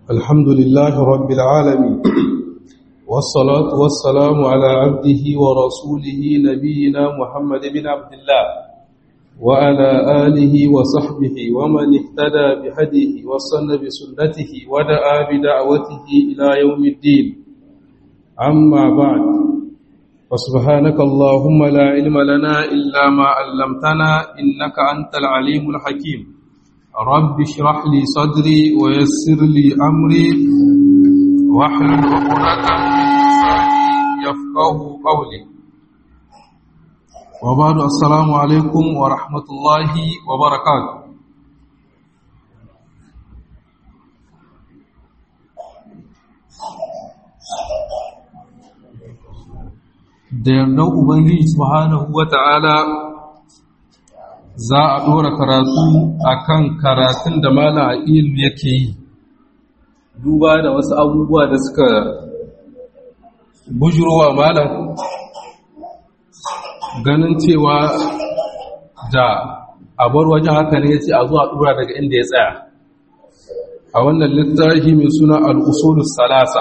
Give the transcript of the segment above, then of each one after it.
الحمد لله رب العالمين والصلاة والسلام على عبده ورسوله نبينا محمد بن عبد الله وعلى آله وصحبه ومن اهتدى بهديه وصن بسنته ودعا بدعوته إلى يوم الدين أما بعد فسبحانك اللهم لا علم لنا إلا ما علمتنا إنك أنت العليم الحكيم رب اشرح لي صدري ويسر لي أمري واحلل عقدة من لساني يفقه قولي وبعد السلام عليكم ورحمة الله وبركاته da yardan Ubangiji subhanahu wa ta'ala za a ɗora karatu a kan karatun da mala a ilmi yake yi duba da wasu abubuwa da suka bujurowa malam ganin cewa da a bar wajen haka ne ya ce a zuwa ɗora daga inda ya tsaya a wannan littafi mai suna al'usulus salasa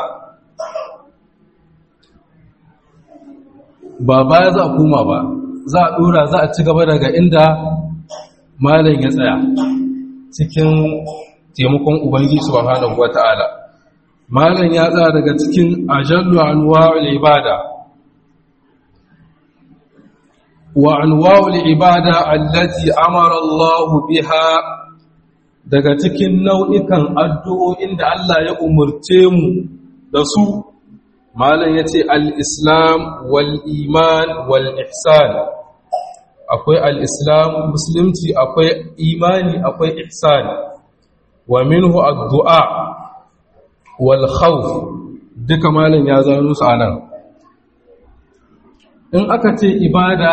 ba baya za a koma ba za a ɗora za a ci gaba daga inda malam ya tsaya cikin taimakon ubangiji subhanahu wata'ala malam ya tsaya daga cikin ajallu anwa'ul ibada wa anwa'ul ibada allati amara Allah biha daga cikin nau'ikan addu'o'in da Allah ya umurce mu da su malam yace al-islam wal iman wal ihsan akwai al-islam musulunci akwai imani akwai ihsan wa minhu ad-du'a wal khawf duka malam ya zano su anan in aka ce ibada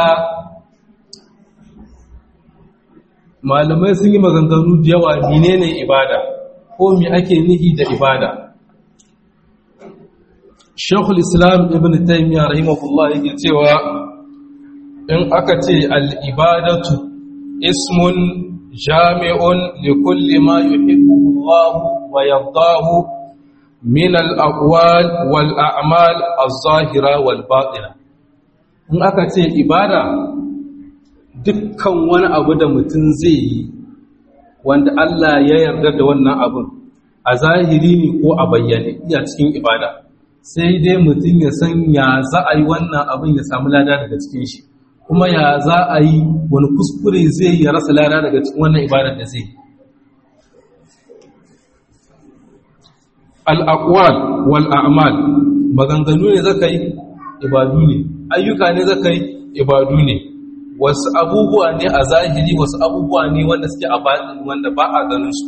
malamai sun yi maganganu da yawa menene ibada ko me ake nihi da ibada Sheikhul Islam Ibn Taymiyyah rahimahullah yake cewa in aka ce al-ibadatu ismun jami'un li kulli ma yuhibbu Allah wa yardahu min al-aqwal wal a'mal az-zahira wal batina in aka ce ibada dukkan wani abu da mutum zai yi wanda Allah ya yarda da wannan abun a zahiri ne ko a bayyane iya cikin ibada sai dai mutum ya san ya za a yi wannan abin ya samu lada daga cikin shi kuma ya za a yi wani kuskure zai yi ya rasa lada daga cikin wannan ibadar da zai al'akwal wal a'mal maganganu ne zaka yi ibadu ne ayyuka ne zaka yi ibadu ne wasu abubuwa ne a zahiri wasu abubuwa ne wanda suke a baɗin wanda ba a ganin su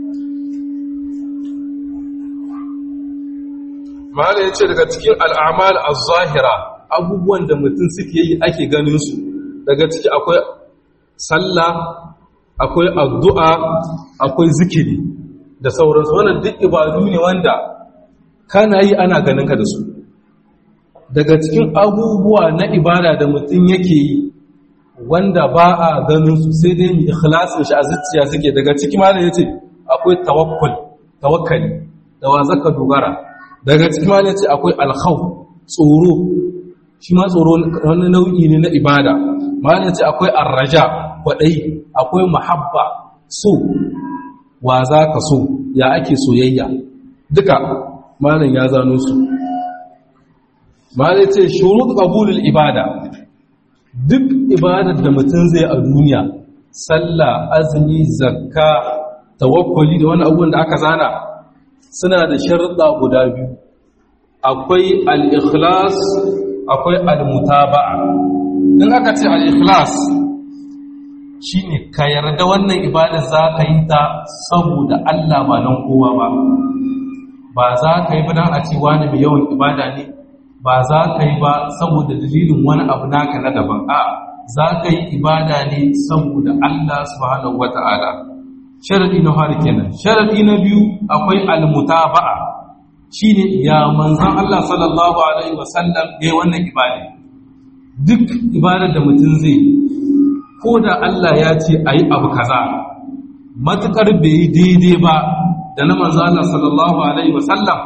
Mala ya ce daga cikin al'amal a zahira abubuwan da mutum suke yi ake ganin su daga ciki akwai sallah akwai addu'a akwai zikiri da sauransu wannan duk ibadu ne wanda kana yi ana ganin ka da su daga cikin abubuwa na ibada da mutum yake yi wanda ba a ganin su sai dai mu ikhlasin shi a zuciya suke daga ciki malam yace akwai tawakkul tawakkali da wa zaka dogara daga ciki malam yace akwai alkhawf tsoro shi ma tsoro wani nau'i ne na ibada malam yace akwai arraja kwadai akwai mahabba so wa zaka so ya ake soyayya duka malam ya zano su malam yace shurut qabulul ibada duk ibadar da mutum zai a duniya sallah azumi zakka tawakkuli da wani abubuwan da aka zana suna da sharuɗa guda biyu akwai al-ikhlas akwai al-mutaba'a in aka ce al-ikhlas shine ka yarda wannan ibadar za ka yi ta saboda Allah ba don kowa ba ba za ka yi ba don a ce wani mai yawan ibada ne ba za ka yi ba saboda dalilin wani abu naka na daban a za ka yi ibada ne saboda Allah subhanahu wata'ala sharadi na fara kenan sharadi na biyu akwai almutaba'a shine ya manzon Allah sallallahu alaihi wasallam yayin wannan ibada duk ibadar da mutum zai ko da Allah ya ce ayi abu kaza matukar bai yi daidai ba da na manzo Allah sallallahu alaihi wasallam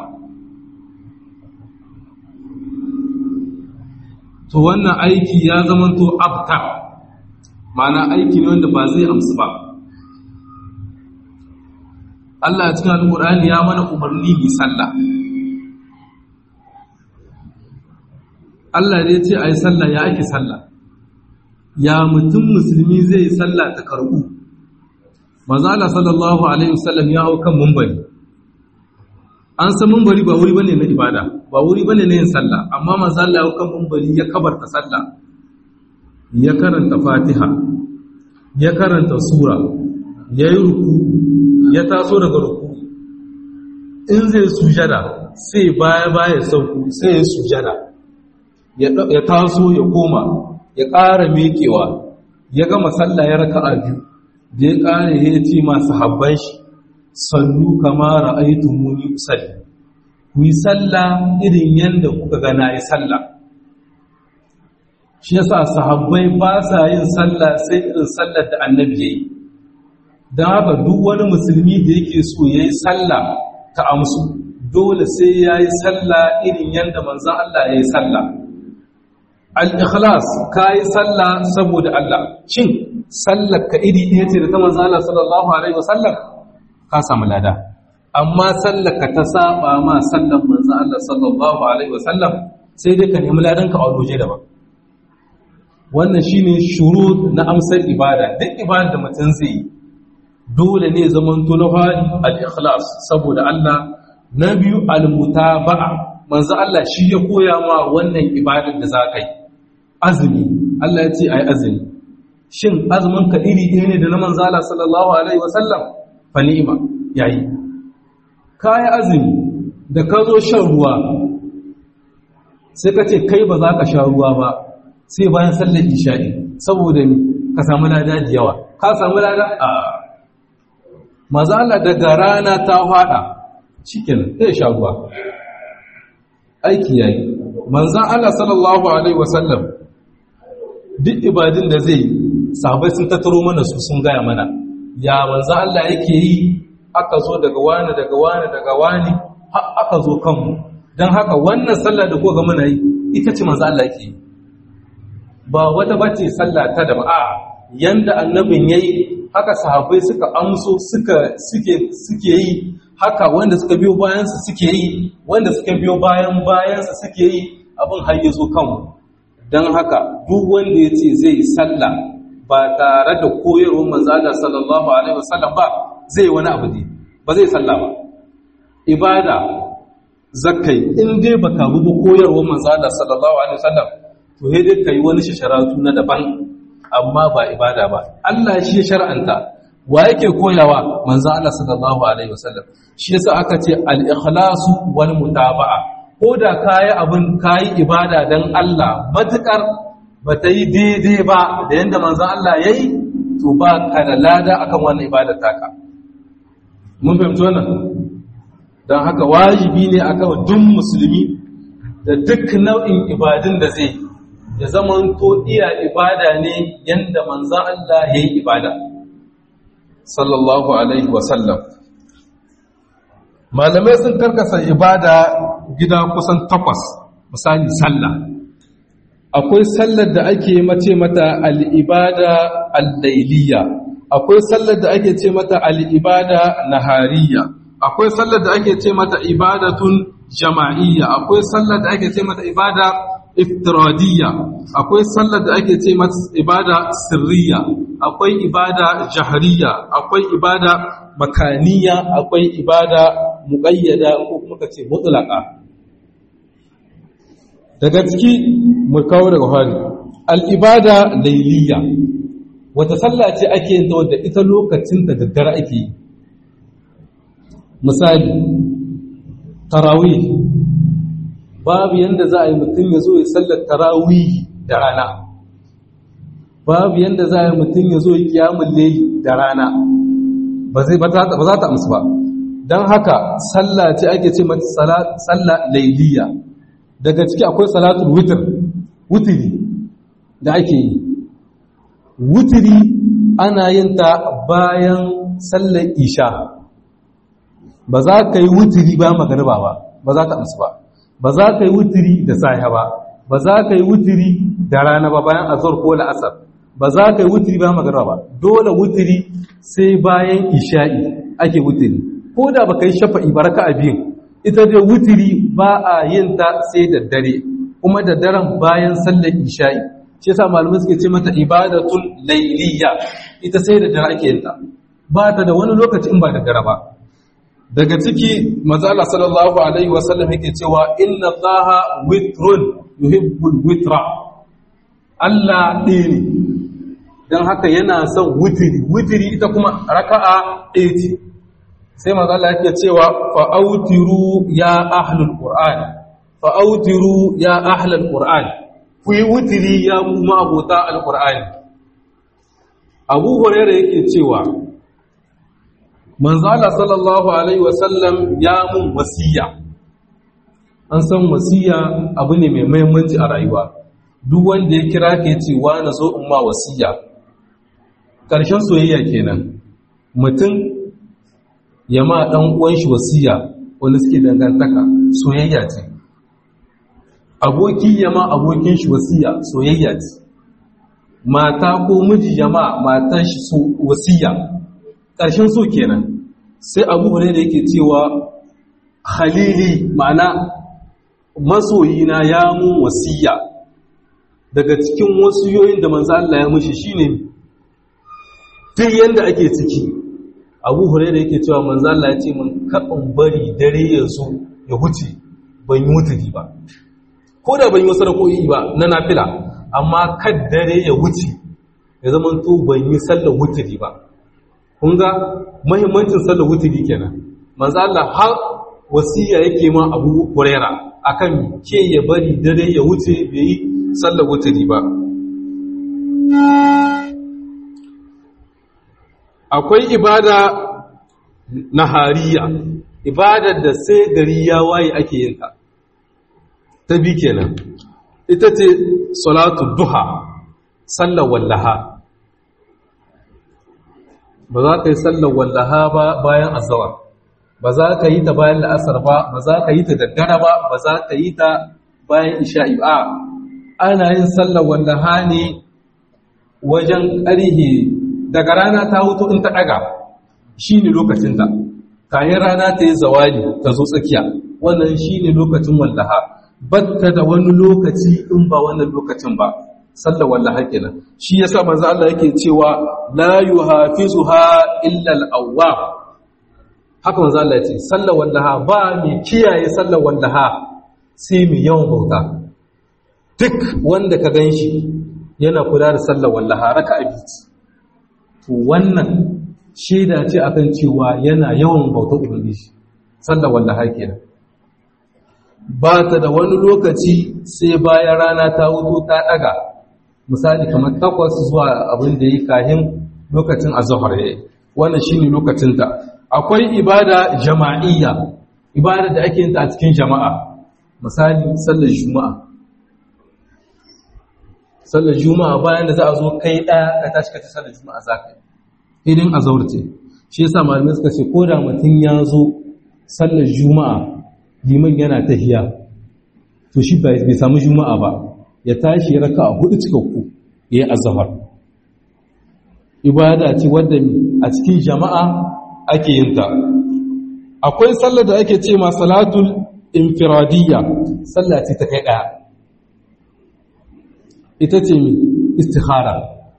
to wannan aiki ya zamanto abtar ma'ana aiki ne wanda ba zai amsu ba Allah cikin alƙur'ani ya mana umarni bi sallah Allah ne ce a yi sallah ya ake sallah ya mutum musulmi zai yi sallah ta karɓu mazala sallallahu alaihi wasallam ya hau kan mumbari an san mumbari ba wuri bane na ibada ba wuri bane na yin sallah amma mazala ya hau kan mumbari ya kabarta sallah ya karanta fatiha ya karanta sura ya yi ruku ya taso daga ruku in zai sujada sai baya baya sauku sai ya sujada ya taso ya koma ya ƙara mekewa ya gama sallah ya raka a biyu da ya ƙare ya ce masu habban shi sallu kama ra'aitu muni usalli ku yi sallah irin yadda kuka gana yi sallah shi yasa sahabbai ba sa yin sallah sai irin sallar da annabi ya yi don haka duk wani musulmi da yake so ya yi sallah ta amsu dole sai ya yi sallah irin yadda manzan Allah ya yi sallah al-ikhlas ka yi sallah saboda Allah shin sallar ka iri ɗaya ce da ta manzan Allah sallallahu alaihi wasallam ka samu lada amma sallar ka ta saba ma sallar manzan Allah sallallahu alaihi wasallam sai dai ka nemi ladan ka a waje daban wannan shine shurut na amsar ibada duk ibada da mutum zai yi dole ne zaman na fari al-ikhlas saboda Allah na biyu al-mutaba'a manzo Allah shi ya koya ma wannan ibadar da zaka yi azumi Allah ya ce ai azumi shin azumin ka iri ɗaya ne da na manzo Allah sallallahu alaihi wasallam fa ni'ma yayi kai azumi da ka zo shan ruwa sai ka ce kai ba za ka sha ruwa ba sai bayan sallar isha'i saboda ni ka samu lada da yawa ka samu lada a maza Allah daga rana ta fada cikin zai sha ruwa aiki yayi manzan Allah sallallahu alaihi wasallam duk ibadin da zai sahabai sun tattaro mana su sun gaya mana ya manzan Allah yake yi aka zo daga wani daga wani daga wani har aka zo kanmu don haka wannan sallah da kuka muna yi ita ce manzan Allah yake yi ba wata bace sallah ta da ba'a yanda annabin yayi haka sahabbai suka amso suka suke suke yi haka wanda suka biyo bayansa suke yi wanda suka biyo bayan bayansa suke yi abin har ya zo kanmu don haka duk wanda ya ce zai sallah ba tare da koyarwar manzala sallallahu alaihi wasallam ba zai wani abu ne ba zai sallah ba ibada zakai in dai baka bi koyarwar manzala sallallahu alaihi wasallam to sai dai kai wani sharatu na daban amma ba ibada ba Allah shi ya shar'anta wa yake koyawa manzo Allah sallallahu alaihi wasallam shi yasa aka ce al-ikhlasu wal mutaba'a ko da kai abin kai ibada dan Allah matukar bata yi daidai ba da yanda manzo Allah yayi to ba ka da lada akan wannan ibadar taka mun fahimci wannan dan haka wajibi ne akan duk musulmi da duk nau'in ibadun da zai ya zaman to iya ibada ne yanda manzan Allah ya yi ibada sallallahu alaihi wasallam malamai sun karkasa ibada gida kusan takwas misali sallah akwai sallar da ake mace mata al'ibada al-lailiya akwai sallar da ake ce mata al'ibada nahariya akwai sallar da ake ce mata ibadatun jama'iyya akwai sallar da ake ce mata ibada iftiradiyya akwai sallar da ake ce mata ibada sirriya akwai ibada jahariya akwai ibada makaniya akwai ibada muqayyada ko kuma kace mutlaqa daga ciki mu kawo daga fari al-ibada layliya wata sallah ce ake yin ta wadda ita lokacin ta daddare ake yi misali tarawih babu yanda za a yi mutum ya zo ya sallar tarawih da rana babu yanda za a yi mutum ya zo ya kiyamun layi da rana ba za ta amsu ba don haka sallah ce ake ce mata sallah lailiya daga ciki akwai salatul witr wutiri da ake yi wutiri ana yin ta bayan sallar isha ba za ka yi wutiri ba magariba ba ba za ka amsu ba ba za ka yi wutiri da sahiha ba ba za ka yi wutiri da rana ba bayan azhar ko la'asar ba za ka yi wutiri ba magariba ba dole wutiri sai bayan isha'i ake wutiri ko da ba ka yi shafa'i ba raka a biyun ita dai wutiri ba a yin ta sai da dare kuma da daren bayan sallar isha'i shi yasa malamai suke ce mata ibadatul layliya ita sai da dare ake yin ta ba ta da wani lokaci in ba da dare ba daga ciki mazala sallallahu alaihi wasallam yake cewa inna allaha witrun yuhibbul witra Allah ɗaya ne don haka yana son witiri witiri ita kuma raka'a ɗaya ce sai mazala yake cewa fa'autiru ya ahlul qur'an fa'autiru ya ahlul qur'an ku yi witiri ya mu ma'abota alqur'ani abu hurairah yake cewa manzo Allah sallallahu alaihi wasallam ya mun wasiya an san wasiya abu ne mai muhimmanci a rayuwa duk wanda ya kira ka yace wa na zo in ma wasiya karshen soyayya kenan mutum ya ma dan uwan shi wasiya wanda suke dangantaka soyayya ce aboki ya ma abokin shi wasiya soyayya ce mata ko miji ya ma matan shi wasiya ƙarshen so kenan sai abu ne da yake cewa khalili ma'ana masoyina ya mun wasiya daga cikin wasiyoyin da manzo Allah ya mushi shine duk yanda ake ciki abu hurairah yake cewa manzo Allah ya ce mun kaɓin bari dare ya zo ya huce ban yi wuturi ba ko da ban yi wasu rako'i ba na nafila amma kad dare ya wuce ya zama to ban yi sallar wuturi ba kun ga mahimmancin sallar wuturi kenan manzo Allah har wasiya yake ma Abu Huraira akan ke ya bari dare ya wuce bai yi sallar wuturi ba akwai ibada nahariya ibadar da sai gari ya waye ake yin ta ta bi kenan ita ce salatu duha sallar wallaha ba za ka yi sallar wallaha ba bayan azawar ba za ka yi ta bayan la'asar ba ba za ka yi ta daddare ba ba za ka yi ta bayan isha'i ba ana yin sallar wallaha ne wajen ƙarhe daga rana ta hutu in ta ɗaga shi ne lokacinta kayan rana ta yi zawali ta zo tsakiya wannan shi ne lokacin wallaha batta da wani lokaci in ba wannan lokacin ba sallar wallaha kenan shi yasa manzo Allah yake cewa la yuhafizuha illa al-awwab haka manzo Allah yace sallar wallaha ba mai kiyaye sallar wallaha sai mai yawan bauta duk wanda ka ganshi yana kula da sallar wallaha raka'a biyu to wannan shaida ce akan cewa yana yawan bautar ubangiji sallar wallaha kenan ba ta da wani lokaci sai bayan rana ta wuto ta daga misali kamar takwas zuwa abin da yi kahin lokacin azhar yayi wannan shine lokacin ta akwai ibada jama'iyya ibada da ake yin ta a cikin jama'a misali sallar juma'a sallar juma'a bayan da za a zo kai daya ka tashi ka ci sallar juma'a zaka yi idan azhar ce shi yasa malamai suka ce ko da mutum ya zo sallar juma'a liman yana tahiya to shi bai samu juma'a ba ya tashi ya raka a hudu cikakku ya yi azahar ibada ce wadda a cikin jama'a ake yin ta akwai sallar da ake ce ma salatul infiradiyya sallah ce ta kai daya ita ce mi istikhara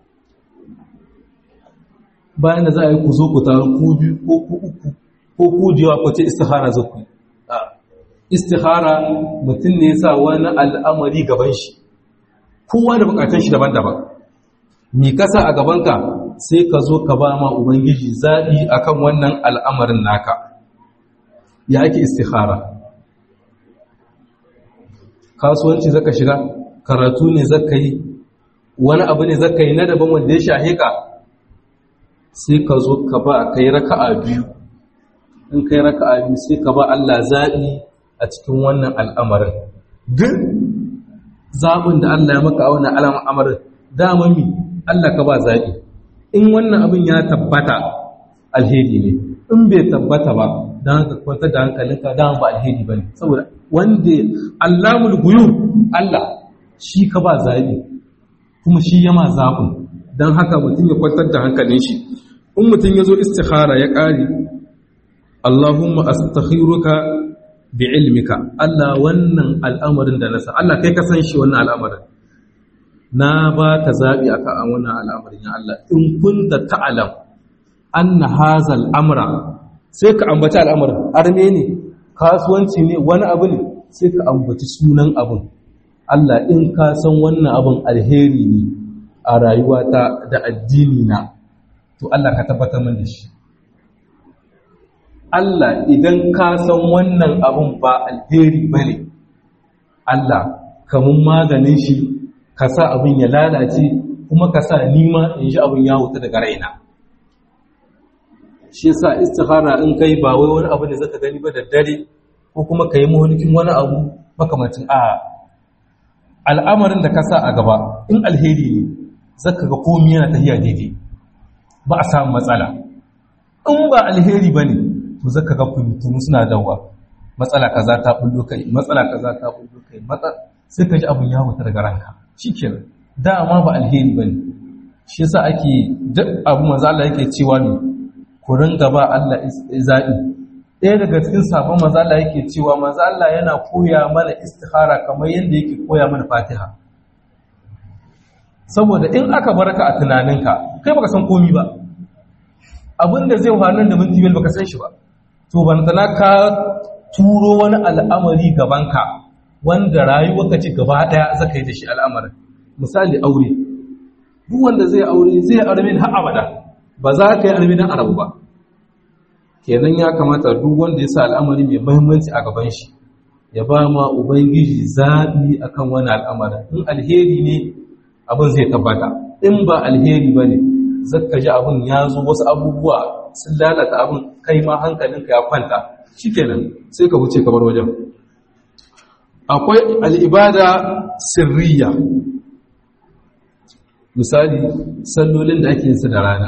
bayan da za a yi ku zo ku taru ku biyu ko ku uku ko ku jiwa ku ce istikhara za ku istikhara mutum ne ya sa wani al'amari gaban shi kowa da bukatun shi daban-daban mi kasa a gabanka sai ka zo ka ba ma ubangiji zaɓi akan wannan al'amarin naka ya ake istikhara kasuwanci zaka shiga karatu ne zaka yi wani abu ne zaka yi na daban wanda ya shahe ka sai ka zo ka ba kai raka'a biyu in kai raka'a biyu sai ka ba Allah zaɓi a cikin wannan al'amarin duk zaɓin da Allah ya maka a wannan al'amarin dama mi Allah ka ba zaɓi in wannan abin ya tabbata alheri ne in bai tabbata ba dan haka kwantar da hankalinka dan ba alheri bane saboda wanda Allahul guyub Allah shi ka ba zabi kuma shi yama zabin dan haka mutum ya kwantar da hankalin shi in mutum ya zo istikhara ya ƙari Allahumma astakhiruka bi ilmika Allah wannan al'amarin da nasa Allah kai ka san shi wannan al'amarin na ba ka zaɓi a kan wannan al'amarin ya Allah in kunta ta'alam anna hazal amra sai ka ambaci al'amarin arme ne kasuwanci ne wani abu ne sai ka ambaci sunan abin Allah in ka san wannan abin alheri ne a rayuwata da addini na to Allah ka tabbatar min da shi Allah idan ka san wannan abun ba alheri bane Allah kamun maganin shi ka sa abin ya lalace kuma ka sa nima in ji abin ya wuta daga raina shi yasa istikhara in kai ba wai wani abu ne zaka gani ba da dare ko kuma ka yi mahulkin wani abu makamacin a al'amarin da ka sa a gaba in alheri ne zaka ga komai yana tafiya daidai ba a samu matsala in ba alheri ba ne to zaka ga fitinu suna dawa matsala kaza ta bullo kai matsala kaza ta bullo kai sai ka ji abin ya wuta daga ranka shikenan dama ba alheri ba ne shi yasa ake duk abu manzo Allah yake cewa ne ku ringa ba Allah zaɓi ɗaya daga cikin sabon manzo Allah yake cewa manzo Allah yana koya mana istikhara kamar yadda yake koya mana Fatiha saboda in aka barka a tunaninka kai baka san komi ba abinda zai nan da minti biyar baka san shi ba to bantana ka turo wani al'amari gabanka wanda rayuwarka ce gaba daya zaka yi da shi al'amarin misali aure duk wanda zai aure zai arme har abada ba za ka yi arme dan arabu ba kenan ya kamata duk wanda ya sa al'amari mai muhimmanci a gaban shi ya ba ma ubangiji zaɓi akan wani al'amarin in alheri ne abin zai tabbata in ba alheri ba ne zaka ji abin ya zo wasu abubuwa sun lalata abin kai ma hankalinka ya kwanta shikenan sai ka wuce kamar wajen akwai al'ibada sirriya misali sallolin da ake yinsu da rana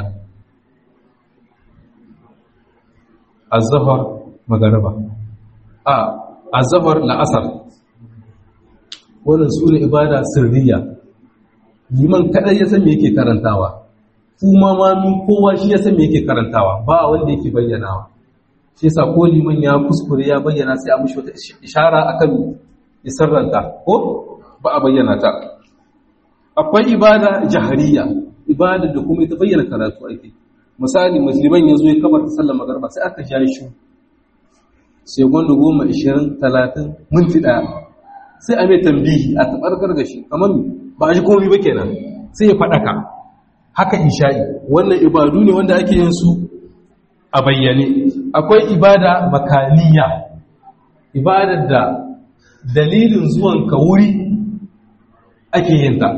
azafar magaraba a azafar la'asar wannan su ne ibada sirriya liman kadai ya san me yake karantawa kuma ma min kowa shi ya san me yake karantawa ba wanda yake bayyanawa shi yasa ko liman ya kuskure ya bayyana sai a mishi wata ishara akan ya sarranta ko ba a bayyana ta akwai ibada jahariya ibada da kuma ita bayyana karatu ake misali musulman ya zo ya kamar ta sallar magarba sai aka ja shi sai gwanda goma ishirin talatin minti ɗaya sai a mai tambihi a taɓarkar da shi kamar ba a ji komi ba kenan sai ya faɗaka haka isha'i wannan ibadu ne wanda ake yin su a bayyane akwai ibada makaniya ibadar da dalilin zuwan ka wuri ake yin ta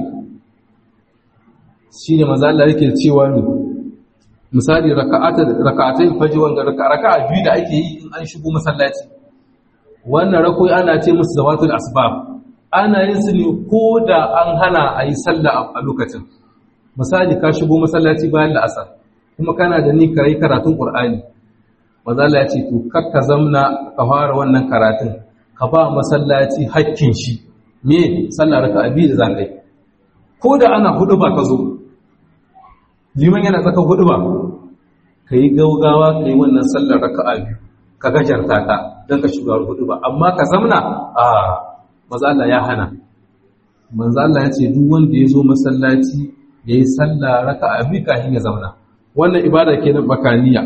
shi ne maza Allah yake cewa ne misali raka'atai faji wanga raka'a biyu da ake yi in an shigo masallaci wannan rakoi ana ce musu zawatul asbab ana yin su ne ko da an hana a yi sallah a lokacin misali ka shigo masallaci bayan la'asar kuma kana da ni ka yi karatun ƙur'ani maza Allah ya ce to kakka zamna ka fara wannan karatun ka ba masallaci hakkin shi me sallah raka'a biyu da zakai ko da ana hudu ba ka zo liman yana tsaka hudu ba ka yi gaugawa ka yi wannan sallar raka'a biyu ka gajarta ta don ka shiga hudu ba amma ka zamna a maza Allah ya hana manzo Allah ya ce duk wanda ya zo masallaci ya yi sallah raka'a biyu kafin ya zauna wannan ibada kenan bakaniya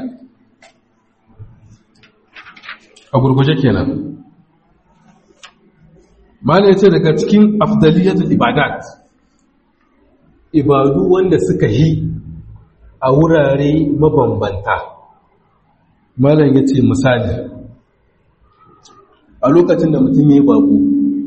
a gurguje kenan mala ya ce daga cikin afdaliyatul ibadat ibadu wanda suka yi a wurare mabambanta malam ya ce misali a lokacin da mutum ya yi babu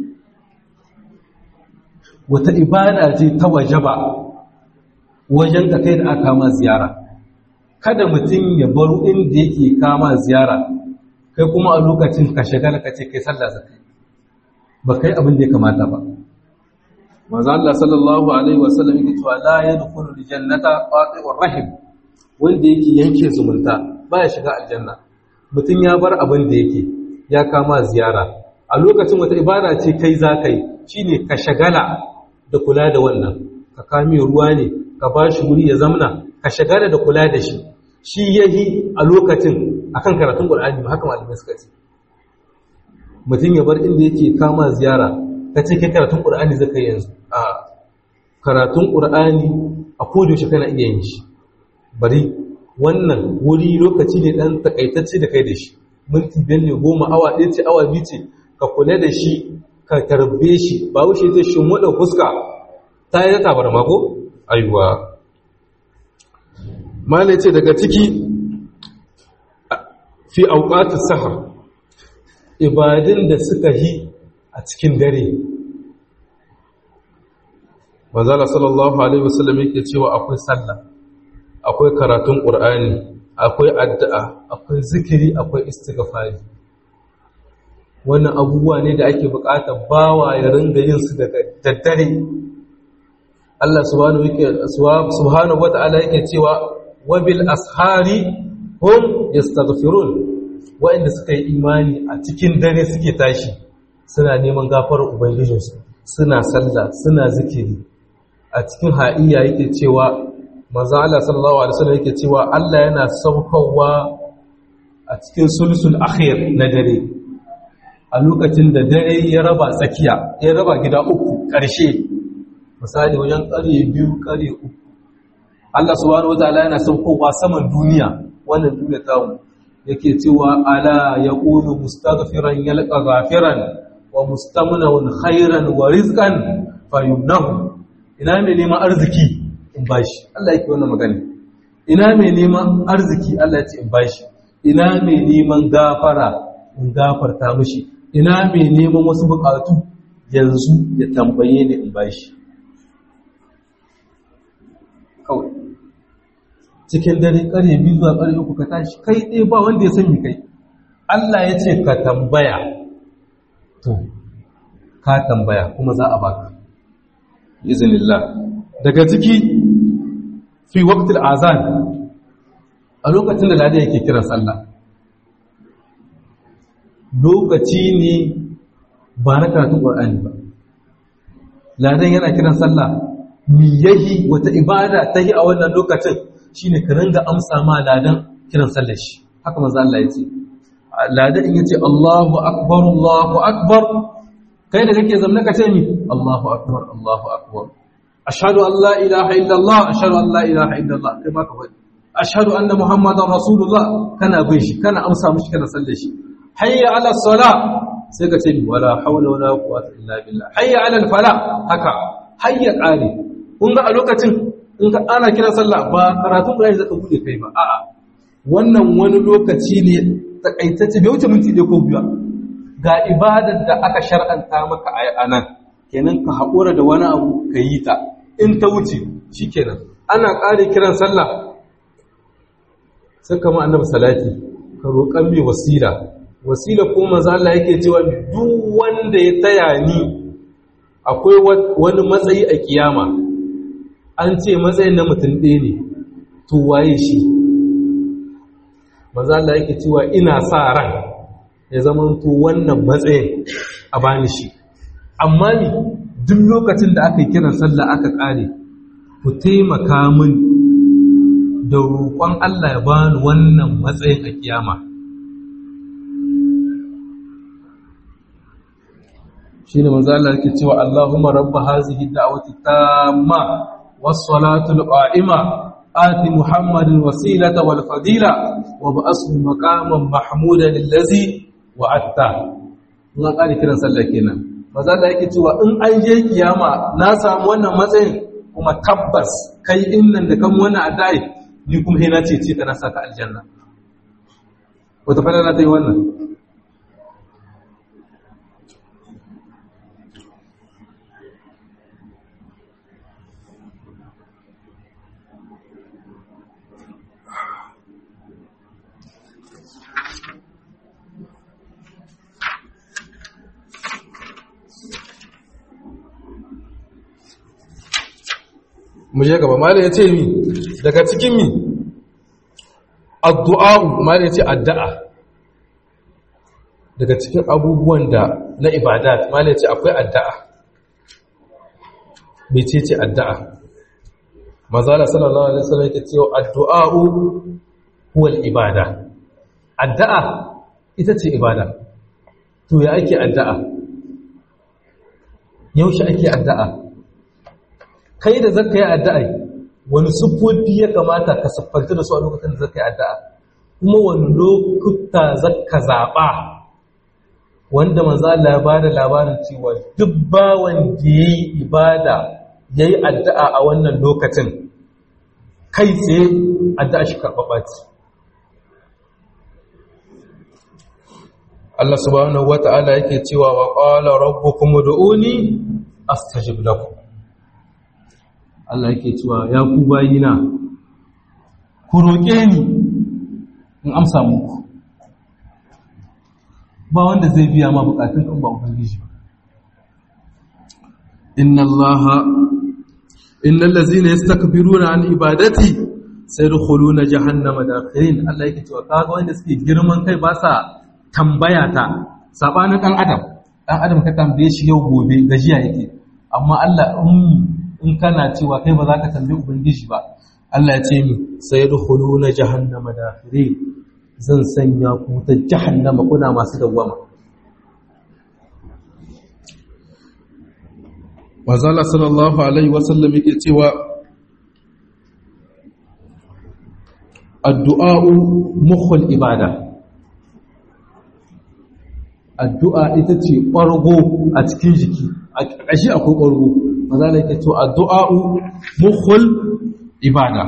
wata ibada ce ta waje ba wajen ka kai da aka kama ziyara kada mutum ya baro inda yake kama ziyara kai kuma a lokacin ka shagala ka ce kai sallah zakai ba kai abin da ya kamata ba manzo Allah sallallahu alaihi wasallam yake cewa la yadkhulu aljannata qati'ur rahim wanda yake yanke zumunta baya shiga aljanna mutum ya bar abin da yake ya kama ziyara a lokacin wata ibada ce kai za ka yi shine ka shagala da kula da wannan ka kame ruwa ne ka ba shi wuri ya zamna ka shagala da kula da shi shi yahi a lokacin akan karatun Qur'ani ba haka malamai suka ce mutum ya bar inda yake kama ziyara ka ce kai karatun Qur'ani zaka yanzu a karatun Qur'ani a koda yaushe kana iya yin shi bari wannan wuri lokaci ne dan takaitacce da kai da shi minti biyar ne goma awa ɗaya ce awa biyu ce ka kula da shi ka tarbe shi ba wuce zai shi wadda fuska ta yi ta bar mako ayuwa mala ce daga ciki fi auqatus sahar ibadin da suka yi a cikin dare manzala sallallahu alaihi wasallam yake cewa akwai sallah akwai karatun qur'ani akwai addu'a akwai zikiri akwai istighfari wannan abubuwa ne da ake bukatar bawa ya ringa yin su daga daddare Allah subhanahu yake subhanahu wata'ala yake cewa wabil ashari hum yastaghfirun wa'inda suka yi imani a cikin dare suke tashi suna neman gafarar ubangijinsu suna sallah suna zikiri a cikin ha'iya yake cewa manzo Allah sallallahu alaihi wasallam yake cewa Allah yana saukowa a cikin sulsul akhir na dare a lokacin da dare ya raba tsakiya ya raba gida uku ƙarshe misali wajen ƙarye biyu ƙarye uku Allah subhanahu wataala yana saukowa saman duniya wannan duniya ta mu yake cewa ala yaqulu mustaghfiran yalqa ghafiran wa mustamnun khairan wa rizqan fayumnahu ina mai neman arziki in bashi Allah yake wannan magana ina mai neman arziki Allah ya ce in bashi ina mai neman gafara in gafarta mishi ina mai neman wasu bukatu yanzu ya tambaye ni in bashi kawai cikin dare kare biyu zuwa kare uku ka tashi kai ɗaya ba wanda ya sani kai Allah ya ce ka tambaya to ka tambaya kuma za a baka izinillah daga ciki fi waqtil azan a lokacin da ladan yake kiran sallah lokaci ne ba na karatun qur'ani ba ladan yana kiran sallah mi yahi wata ibada ta yi a wannan lokacin shine ka ringa amsa ma ladan kiran sallar shi haka manzo Allah ya ce ladan in yace Allahu akbar Allahu akbar kai da kake zamna ka ce mi Allahu akbar Allahu akbar ashhadu an la ilaha illallah ashhadu an la ilaha illallah kai ma ka faɗi ashhadu anna muhammadar rasulullah kana bin shi kana amsa mishi kana sallar shi hayya ala salah sai ka ce mi wala hawla wala quwwata illa billah hayya ala al fala haka hayya qali kun ga a lokacin in ka ana kira sallah ba karatun Qur'ani zaka bude kai ba a'a wannan wani lokaci ne takaitacce bai wuce minti ɗaya ko biyu ga ibadar da aka shar'anta maka a nan kenan ka haƙura da wani abu ka yi ta in ta wuce shikenan ana ƙare kiran sallah sai kama annabi salati ka roƙan mai wasila wasila ko manzo Allah yake cewa duk wanda ya taya ni akwai wani matsayi a kiyama an ce matsayin na mutum ɗaya ne to waye shi maza Allah yake cewa ina sa ran ya zama to wannan matsayin a bani shi amma ni duk lokacin da aka yi kiran sallah aka ƙare ku taimaka min da roƙon Allah ya bani wannan matsayin a kiyama shi ne maza Allah yake cewa Allahumma rabba hazihi da'wati tamma والصلاة القائمة آت محمد الوسيلة والفضيلة وبأسه مقاما محمودا الذي وعدته na ƙari kiran sallah kenan maza da yake cewa in an je kiyama na samu wannan matsayin kuma tabbas kai in nan da kan wannan adai ni kuma hina ce ce kana saka aljanna wata fara na ta yi wannan mu je gaba malai ya ce mi daga cikin mi addu'a malai ya ce addu'a daga cikin abubuwan da na ibadat malai ce akwai addu'a mece ce addu'a mazala sallallahu alaihi wasallam yake cewa addu'a'u huwa ibada addu'a ita ce ibada to ya ake addu'a yaushe ake addu'a kai da zaka yi addu'a wani siffofi ya kamata ka siffanta da su a lokacin da zaka yi addu'a kuma wani lokuta zaka zaɓa wanda manzo Allah ya bada labarin cewa duk bawan da yayi ibada yayi addu'a a wannan lokacin kai tsaye addu'a shi karɓaɓa ce Allah subhanahu wata'ala yake cewa wa qala rabbukum ud'uni astajib lakum Allah yake cewa ya ku bayina ku roƙe ni in amsa muku ba wanda zai biya ma bukatun kan ba ubangiji ba inna allaha innal ladzina yastakbiruna an ibadati sayadkhuluna jahannama dakhirin Allah yake cewa kaga wanda suke girman kai ba sa tambaya ta sabanin dan adam dan adam ka tambaye shi yau gobe gajiya yake amma Allah in kana cewa kai ba za ka tambaye ubangiji ba Allah ya ce mi sayadkhuluna jahannama dakhirin zan sanya ku ta jahannama kuna masu dawwama Wazala sallallahu alaihi wasallam yake cewa addu'a'u mukhul ibada addu'a ita ce ɓargo a cikin jiki a ƙashi akwai ɓargo Wazala yake cewa addu'a'u mukhul ibada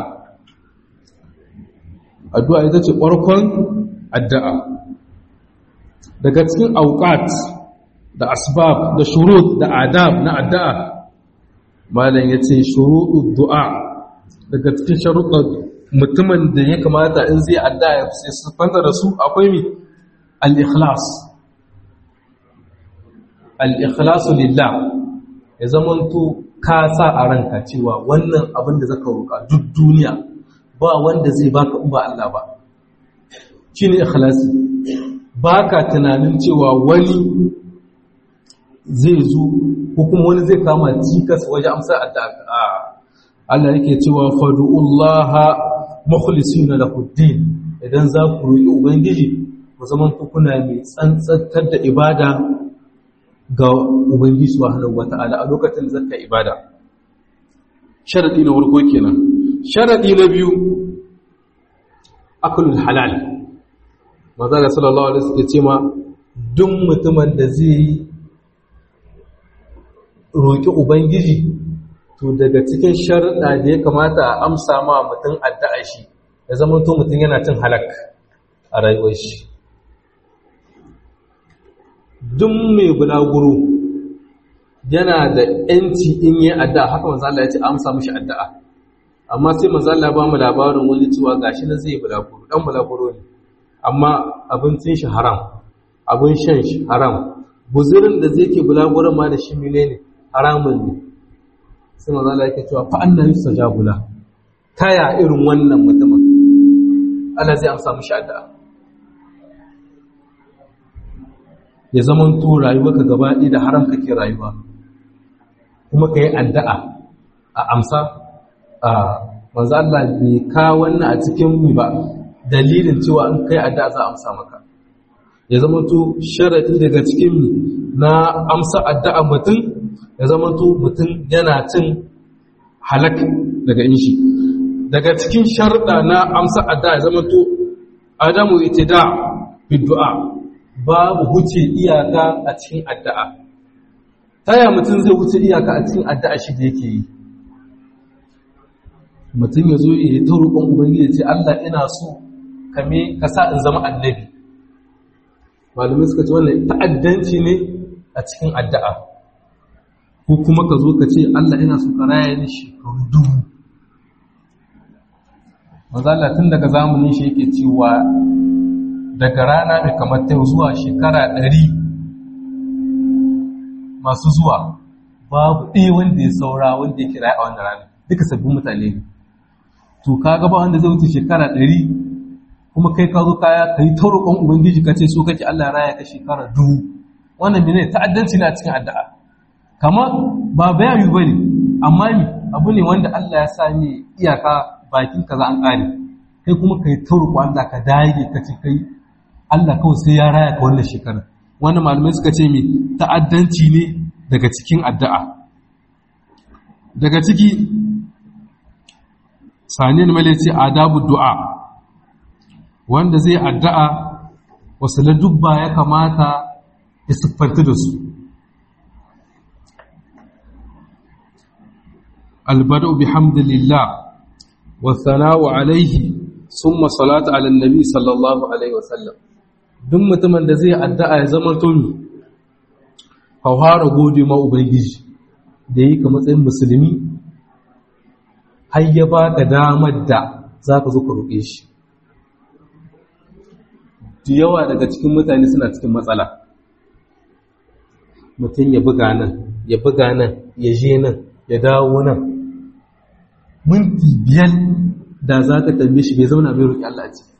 addu'a ita ce ɓarkon addu'a daga cikin auƙat da asbab da shurut da adab na addu'a malam ya ce shuruɗu du'a daga cikin sharuɗar mutumin da ya kamata in zai addu'a ya sai siffanta da su akwai mi al-ikhlas al-ikhlasu lillah ya zamanto ka sa a ranka cewa wannan abin da zaka roƙa duk duniya ba wanda zai baka in ba Allah ba shine ikhlasi baka tunanin cewa wani zai zo ko kuma wani zai kama cikas waje amsa addu'a Allah yake cewa fad'ullaha mukhlisina lahu din idan za ku roƙi ubangiji ku zaman ku kuna mai tsantsantar da ibada ga ubangiji subhanahu wata'ala a lokacin da zaka ibada sharadi na farko kenan sharadi na biyu aklul halal maza da sallallahu alaihi wasallam ce ma duk mutumin da zai roƙi ubangiji to daga cikin sharuɗa da ya kamata a amsa ma mutum addu'a shi ya zama to mutum yana cin halak a rayuwar shi duk mai bulaguro yana da ‘yanci in yi addu'a haka manzala ya ce amsa mashi addu'a amma sai manzala ba mu labarin wani cewa gashi na zai bulaguro ɗan bulaguro ne amma abincin shi haram abin shan shi haram buzirin da zai ke bulaguron ma da shi mine ne haramun ne sai manzala yake cewa fa annan yusa jagula taya irin wannan mutumin Allah zai amsa mashi addu'a ya zaman to rayuwarka gaba ɗaya da haram kake rayuwa kuma ka yi addu'a a amsa a manzo Allah bai ka wannan a cikin mu ba dalilin cewa in kai addu'a za a amsa maka ya zaman to sharadi daga cikin mu na amsa addu'a mutum ya zaman to mutum yana cin halak daga inshi daga cikin sharuɗa na amsa addu'a ya zaman to adamu itida bi du'a babu huce iyaka a cikin addu'a taya mutum zai wuce iyaka a cikin addu'a shi da yake yi mutum ya zo ya ta roƙon ubangiji ya ce Allah ina so kame ka sa in zama annabi malamai suka ce wannan ta'addanci ne a cikin addu'a ko kuma ka zo ka ce Allah ina so ka raya ni shekaru dubu mazala tun daga zamanin shi yake cewa daga rana mai kamar ta zuwa shekara ɗari masu zuwa babu ɗaya wanda ya saura wanda ya kira a wannan rana duka sabbin mutane ne to ka gaba wanda zai wuce shekara ɗari kuma kai ka zo kaya ka yi taurukan ubangiji ka ce so kake Allah ya raya ka shekara dubu wannan ne ta'addanci ne a cikin addu'a kama ba bayani bane amma ni abu ne wanda Allah ya sa ni iyaka bakin kaza an kare kai kuma kai tauruko Allah ka dage ka ce kai Allah kawai sai ya raya ka wannan shekara wannan malamai suka ce mi ta'addanci ne daga cikin addu'a daga ciki sani ne male ce adabu du'a wanda zai addu'a wasu ladubba ya kamata ya siffanta da su albadu bihamdillah wa sana'u alaihi summa salatu ala nabi sallallahu alaihi wasallam duk mutumin da zai addu'a ya zama tuni hauhara gode ma ubangiji da yi ka matsayin musulmi har ya ba ka damar da za ka zo ka roƙe shi da yawa daga cikin mutane suna cikin matsala mutum ya buga nan ya buga nan ya je nan ya dawo nan minti biyar da za ka tambaye shi bai zauna bai roƙi Allah ce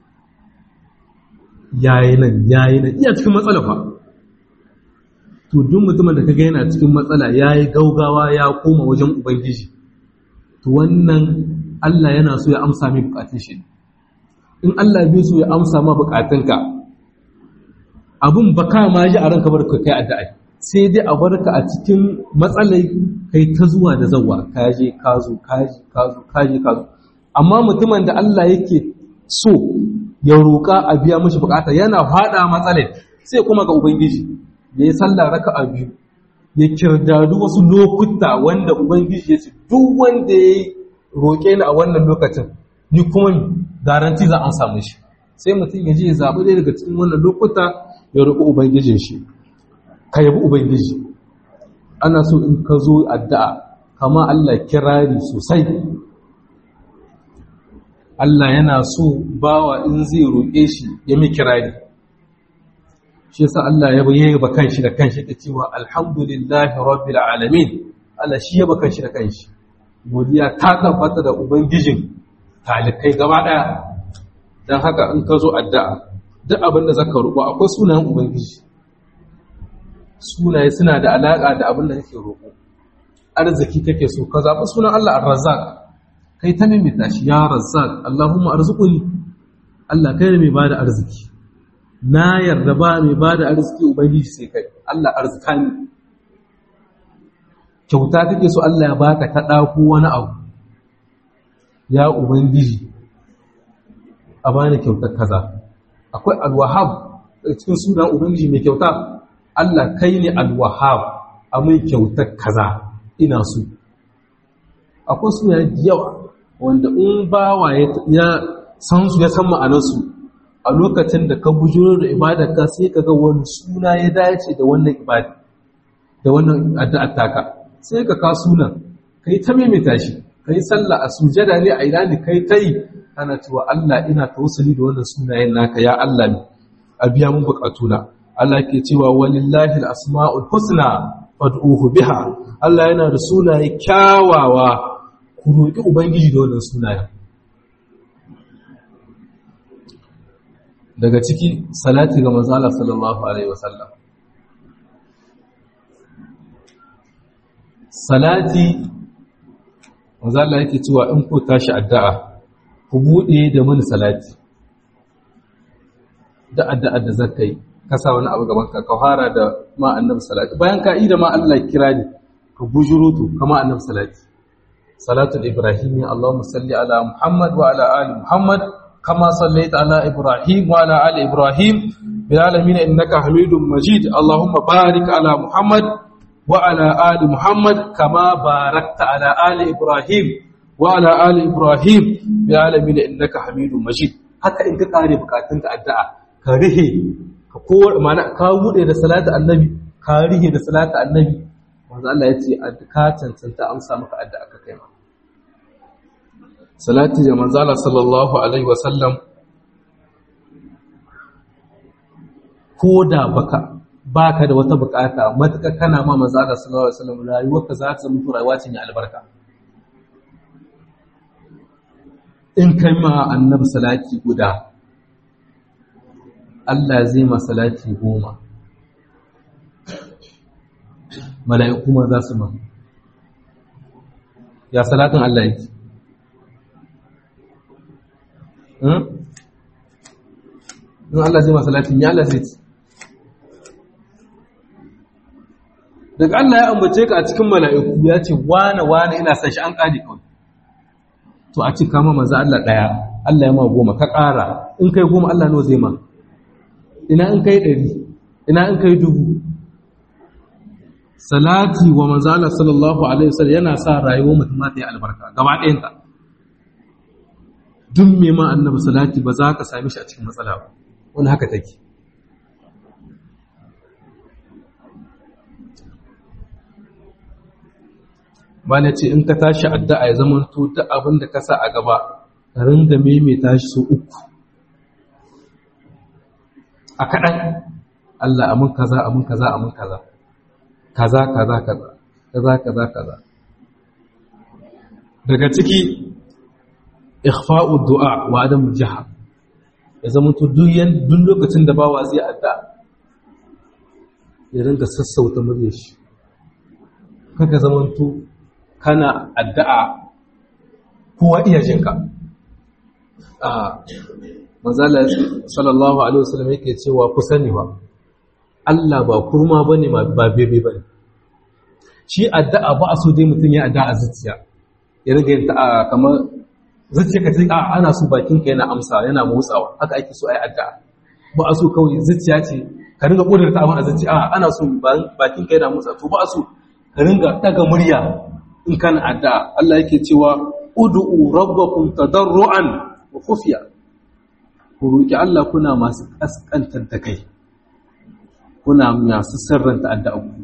yayi nan yayi nan iya cikin matsala fa to duk mutumin da kaga yana cikin matsala yayi gaugawa ya koma wajen ubangiji to wannan Allah yana so ya amsa mai bukatun shi in Allah bai so ya amsa ma bukatunka abun baka ma ji a ranka barka kai addu'a sai dai a barka a cikin matsalai kai ta zuwa da zawa kaje ka zo kaji ka zo kaji ka zo amma mutumin da Allah yake so ya roƙa a biya mashi bukata yana fada matsalai sai kuma ga ubangiji ya yi sallah raka'a biyu ya kirdadu wasu lokuta wanda ubangiji ya ce duk wanda ya roƙe ni a wannan lokacin ni kuma garanti za an samu shi sai mutum ya je ya zaɓi ɗaya daga cikin wannan lokuta ya roƙi ubangijin shi ka yabi ubangiji ana so in ka zo addu'a kama Allah kirari sosai Allah yana so bawa in zai roƙe shi ya mi kirari shi yasa Allah ya bayyana ba kanshi da kanshi da cewa alhamdulillahi rabbil alamin Allah shi ya ba kanshi da kanshi godiya ta tabbata da ubangijin talikai gaba daya dan haka in ka zo addu'a duk abin da zaka roƙo akwai sunayen ubangiji sunaye suna da alaka da abin da kake roƙo arziki kake so ka zaɓi sunan Allah ar-razzaq kai ta mimita shi ya razzaq Allahumma arzuquni Allah kai ne mai bada arziki na yarda ba mai bada arziki ubangiji sai kai Allah arzika ni kyauta kake so Allah ya baka ta ɗako wani abu ya ubangiji a bani kyautar kaza akwai alwahab daga cikin sunan ubangiji mai kyauta Allah kai ne alwahab a mai kyautar kaza ina so akwai suna da yawa wanda in bawa ya san su ya san ma'anarsu a lokacin da ka bujuro da ibadarka sai ka ga wani suna ya dace da wannan ibada da wannan addu'ar taka sai ka ka sunan kai ta maimaita shi kai sallah a sujada ne a ina ne kai ta yi ana cewa Allah ina tawassuli da wannan sunayen naka ya Allah ne a biya mun bukatuna Allah ke cewa walillahi al-asma'ul husna fad'uhu biha Allah yana da sunaye kyawawa ku roki ubangiji da wannan sunayen daga ciki salati ga manzo Allah sallallahu alaihi wasallam salati manzo Allah yake cewa in ku tashi addu'a ku bude da mun salati da addu'a da zakai ka sa wani abu gaban ka ka fara da ma annabi salati bayan ka ida ma Allah kira ni ka bujurutu kama annabi salati salatul ibrahimi allahumma salli ala muhammad wa ala ali muhammad kama sallaita ala ibrahim wa ala ali ibrahim bil alamin innaka hamidum majid allahumma barik ala muhammad wa ala ali muhammad kama barakta ala ali ibrahim wa ala ali ibrahim bil alamin innaka hamidum majid haka in ka kare bukatunka addu'a ka rihe ka kowar mana ka bude da salatu annabi ka rihe da salatu annabi manzo Allah ya ce ka cancanta amsa maka addu'a ka kai ma salati da manzo Allah sallallahu alaihi wasallam koda baka baka da wata bukata matuka kana ma manzo Allah sallallahu alaihi wasallam rayuwarka za ta mutu rayuwa ce mai albarka in kai ma annabi salati guda Allah zai masalati goma mala'iku ma za su ma ya salatin Allah yake in Allah zai masalatin ya Allah zai ci daga Allah ya ambace ka a cikin mala'iku ya ce wane wane ina san shi an ƙari kawai to a cika ma maza Allah ɗaya Allah ya ma goma ka ƙara in kai goma Allah no zai ma ina in kai ɗari ina in kai dubu salati wa maza Allah sallallahu alaihi wasallam yana sa rayuwar mutum ta yi albarka gaba ɗayanta duk mai ma annabi salati ba za ka sami shi a cikin matsala ba wani haka take ba na ce in ka tashi addu'a ya zama to duk abin da ka sa a gaba ka ringa maimaita shi so uku a kaɗan Allah amin kaza amin kaza amin kaza kaza kaza kaza kaza kaza kaza daga ciki ikhfa'u du'a wa adam jaha ya zama to duk duk lokacin da bawa zai adda ya ringa sassauta muryar shi kaka zama to kana addu'a kowa iya jinka a manzala sallallahu alaihi wasallam yake cewa ku sani ba Allah ba kurma bane ba bebe bane shi addu'a ba a so dai mutum ya addu'a a zuciya ya riga yin ta kamar zuciya ka ce a ana so bakin ka yana amsa yana motsawa haka ake so ai addu'a ba a so kawai zuciya ce ka ringa kudurta abin a zuciya a ana so bakin ka yana motsa to ba a so ka ringa daga murya in kana addu'a Allah yake cewa ud'u rabbakum tadarruan wa khufiya ku roki Allah kuna masu kaskantar da kai kuna masu sirranta addu'a ku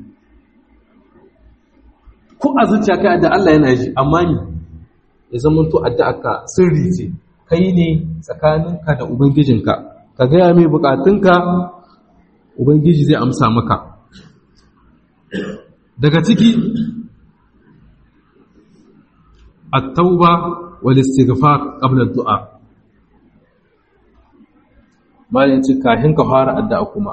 ko a zuciya kai addu'a Allah yana ji amma ni ya zama to addu'arka sirri ce kai ne tsakaninka da ubangijinka ka gaya mai bukatunka ubangiji zai amsa maka daga ciki التوبة والاستغفار قبل الدعاء ما ينتي كاهن كفار الدعاء كما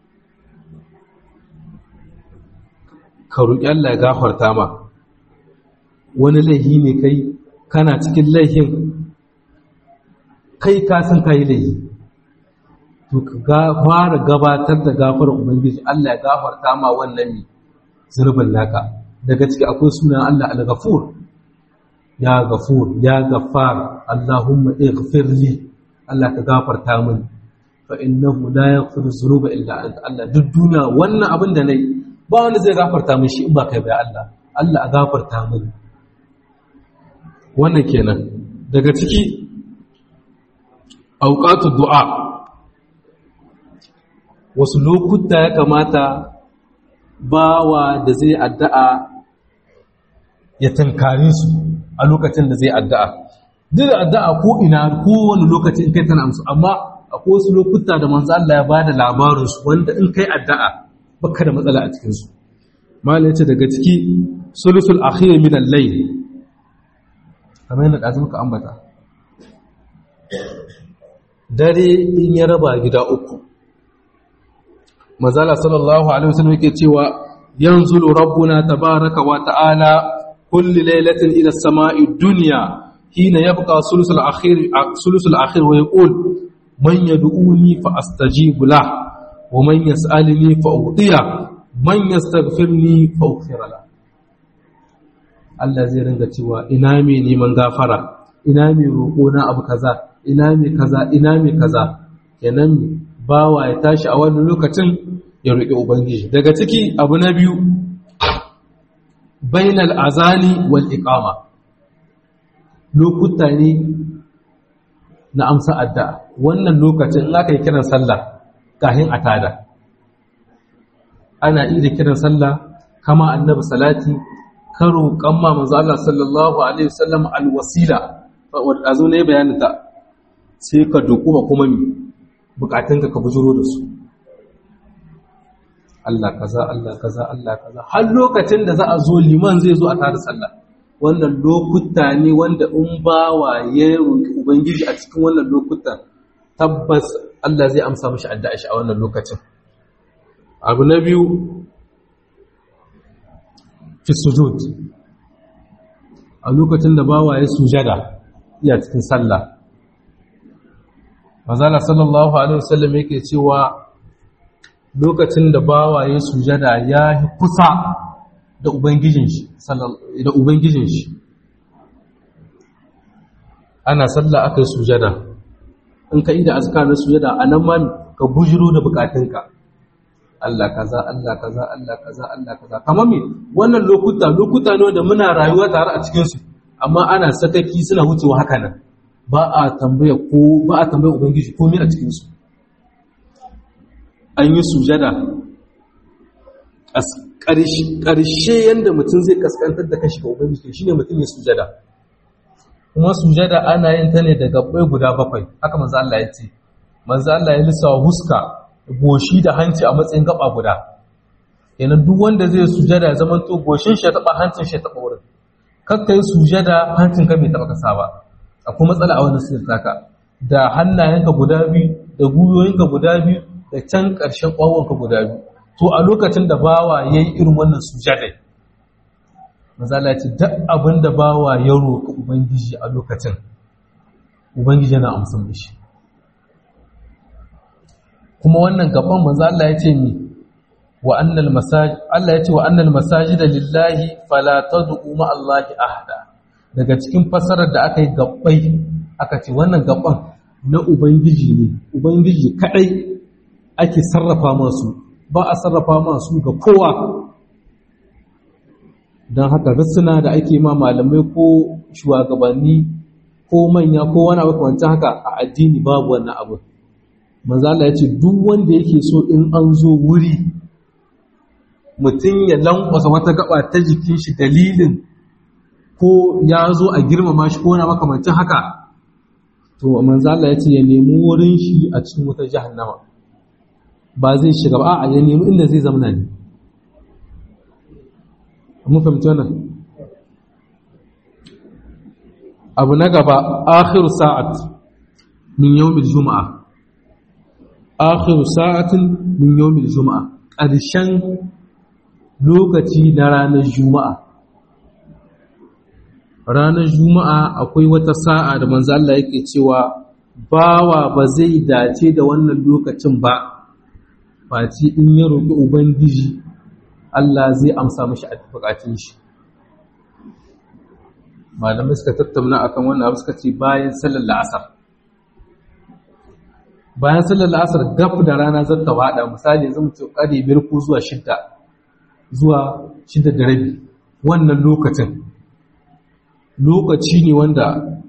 كروك الله غافر تاما wani laihi ne kai kana cikin laihin kai ka san kai laihi to ka fara gabatar da gafarar ubangiji Allah ya gafarta ma wannan zurbin naka daga ciki akwai sunan Allah al-ghafur ya gafur ya gafar Allahumma ighfir li Allah ka gafarta min fa innahu la yaghfiru dhunuba illa anta Allah duk duniya wannan abin da nayi ba wanda zai gafarta min shi in ba kai ba Allah Allah a gafarta min wannan kenan daga ciki auqatu du'a wasu lokuta ya kamata bawa da zai addu'a ya tankare su a lokacin da zai addu'a. Duk addu'a ko ina ko wani lokaci in kai tana amsu, amma akwai wasu lokuta da manzo Allah ya bada labarinsu wanda in kai addu'a baka da matsala a cikinsu. Malai ce daga ciki sulusul akhir min al-layl. Kamar yadda ɗazu muka ambata. Dare in ya raba gida uku. Manzala sallallahu alaihi wasallam yake cewa yanzulu rabbuna tabaraka wa ta'ala كل ليلة إلى السماء الدنيا حين يبقى ثلث الأخير ثلث الأخير ويقول من يدعوني فأستجيب له ومن يسألني فأعطيه من يستغفرني فأغفر له Allah zai ringa cewa ina me neman gafara ina me roƙo na abu kaza ina me kaza ina me kaza kenan bawa ya tashi a wannan lokacin ya roƙi ubangiji daga ciki abu na biyu bainal azani wal iqama lokuta ne na amsa addu'a wannan lokacin in aka yi kiran sallah kafin a tada ana iya kiran sallah kama annabi salati karo kamma manzo Allah sallallahu alaihi wasallam alwasila a zo ne bayanin ta sai ka dokuba kuma mi bukatunka ka bujuro da su Allah kaza Allah kaza Allah kaza har lokacin da za a zo liman zai zo a tada sallah wannan lokuta ne wanda in bawa ya roki ubangiji a cikin wannan lokutan tabbas Allah zai amsa mashi addu'a shi a wannan lokacin abu na biyu fi sujud a lokacin da bawa ya sujada iya cikin sallah mazala sallallahu alaihi wasallam yake cewa lokacin da bawa ya sujada ya yi kusa da ubangijin shi da ubangijin shi ana sallah aka yi sujada in ka yi da azkar na sujada a nan ma ka bujiro da bukatunka Allah kaza Allah kaza Allah kaza Allah kaza kamar me wannan lokuta lokuta ne da muna rayuwa tare a cikin su amma ana sakaki suna wucewa haka nan ba a tambaya ko ba a tambaya ubangiji komai a cikin su an yi sujada ƙarshe yadda mutum zai kaskantar da kashi ga ubangiji shine mutum ya sujada kuma sujada ana yin ta ne da gabbai guda bakwai haka manzo Allah ya ce manzo Allah ya lissa huska goshi da hanci a matsayin gaba guda yana duk wanda zai sujada ya zama to goshin shi ya taba hancin shi ya taba wurin kakka yi sujada hancin ka bai taba kasa ba akwai matsala a wannan sirri taka da hannayenka guda biyu da guyoyinka guda biyu da can ƙarshen ƙwawonka guda biyu to a lokacin da bawa ya yi irin wannan sujadai mazala ce duk abin da bawa ya roƙi ubangiji a lokacin ubangiji yana amsan da shi kuma wannan gaban manzo Allah ya ce mi wa annal masajid Allah ya ce wa annal masajida lillahi fala tad'u ma Allahi ahada daga cikin fasarar da aka yi gabbai aka ce wannan gaban na ubangiji ne ubangiji kadai ake sarrafa masu ba a sarrafa masu ga kowa don haka rassuna da ake ma malamai ko shugabanni ko manya ko wani abu kamar haka a addini babu wannan abu manzala ya ce duk wanda yake so in an zo wuri mutum ya lankwasa wata gaba ta jikin shi dalilin ko ya zo a girmama shi ko wani makamancin haka to manzala ya ce ya nemi wurin shi a cikin wata jahannama ba zai shiga ba a ya nemi inda zai zamana ne mun fahimci wannan abu na gaba akhiru sa'at min yawmil juma'a akhiru sa'atin min yawmil juma'a ƙarshen lokaci na ranar juma'a ranar juma'a akwai wata sa'a da manzo Allah yake cewa bawa ba zai dace da wannan lokacin ba face in ya roƙi ubangiji Allah zai amsa mashi a bukatun shi malamai suka tattauna akan wannan abu suka ce bayan sallar la'asar bayan sallar la'asar gaf da rana zan ta wada misali yanzu mu ce kare biyar ko zuwa shidda zuwa shidda da rabi wannan lokacin lokaci ne wanda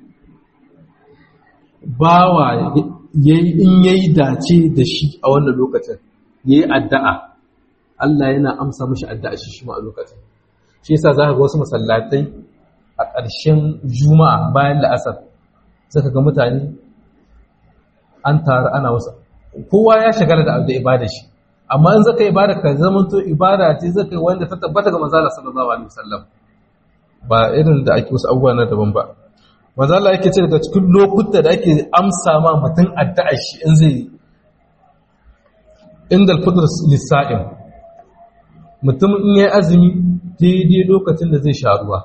bawa yayi in yayi dace da shi a wannan lokacin yayi addu'a Allah yana amsa mashi addu'a shi shi ma a lokacin shi yasa za ka ga wasu masallatai a ƙarshen juma'a bayan la'asar zaka ga mutane an taru ana wasu kowa ya shagala da da ibada shi amma in zaka ibada ka zama to ibada ce zaka yi wanda ta tabbata ga manzala sallallahu alaihi wasallam ba irin da ake wasu abubuwa na daban ba manzala yake ce daga cikin lokuta da ake amsa ma mutum addu'a shi in zai inda al-fitr lis-sa'im mutum in yayi azumi daidai lokacin da zai sha ruwa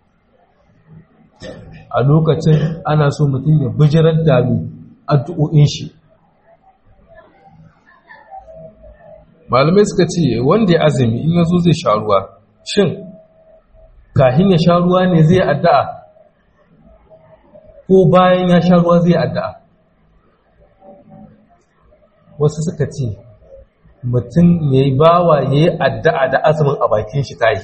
a lokacin ana so mutum ya bijirar da addu'o'in shi malamai suka ce wanda ya azumi in yazo zai sha ruwa shin kahin ya sha ruwa ne zai addu'a ko bayan ya sha ruwa zai addu'a wasu suka ce mutum ya yi bawa ya yi addu'a da azumin a bakin shi ta yi